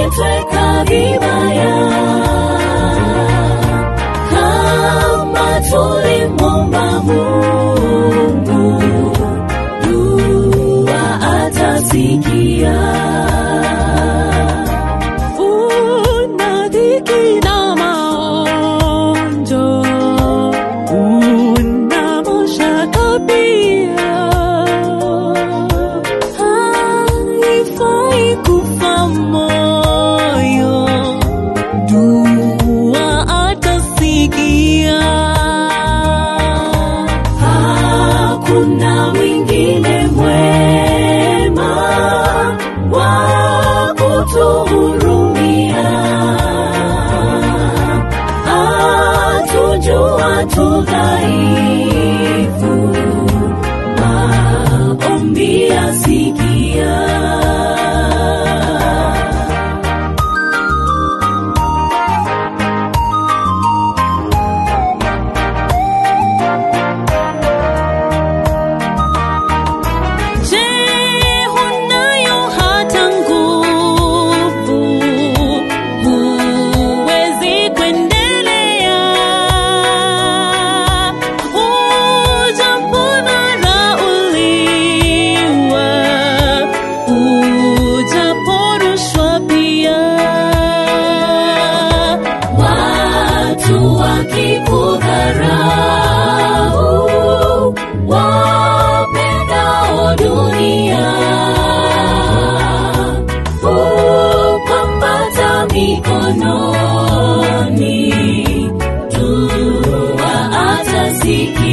umetweka vibaya kama tulimwomba Mungu, dua atasikia. Una dhiki na maonjo, una mashaka pia. Haifai kufa moyo, dua atasikia. Hakuna mwingine mwema wa kutuhurumia, atujua tu dhaifu, maombi asikia. Je, hunayo hata nguvu? Huwezi kuendelea? Ujapodharauliwa, ujaporushwa pia. Watu wakikudharau, wapendao dunia, hupambata mikononi, dua atasikia.